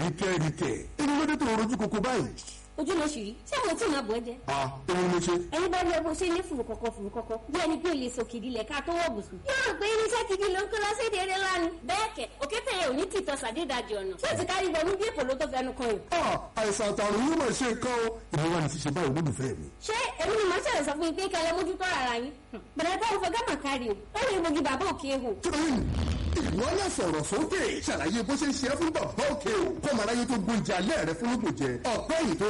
ìkẹ́rìkẹ́ inú ló dé tó rojú koko báyìí. ojú ló ṣì rí ṣé àwọn tí màá bọ̀ ẹ́ jẹ́. a òun ló ṣe. ẹni bá rí ọgbọ́n ṣe ní fùrùkọ̀kọ̀ fùrùkọ̀kọ̀ bí ẹni pé o lè sọ kìdí lẹ̀ ká tó wọ̀ bùsùn. yóò rò pé irinṣẹ́ gidi ló ń kó lọ sí èdè eré lánàá. bẹ́ẹ̀ kẹ̀ òkété yẹn ò ní tìtọ́ sàdédàjì ọ̀nà. ṣé o ti kárí bọ̀ ní bí èpò ló tó fẹnu kan yìí. a àìsàn àtàrùn yóò máa ṣe nǹkan o. ìwọ wa ni ti ṣe báyìí olólùfẹ́ mi. ṣé èmi ni màá ṣẹlẹ̀ sọ fún yín pé kẹlẹ́ mójútó ara yín. bẹ̀rẹ̀ táwọn fẹ́ gámà kárí o ó lè mogi bàbá òkè ehò. tóyìn ìwọ náà sọ̀rọ̀ sókè ṣàlàyé bó ṣe ń ṣe é fún bàbá òkè o kọ́mọ aráyé tó gbóúnjẹ alẹ́ rẹ fún lóògùn jẹ ọ̀pẹ́ yìí tó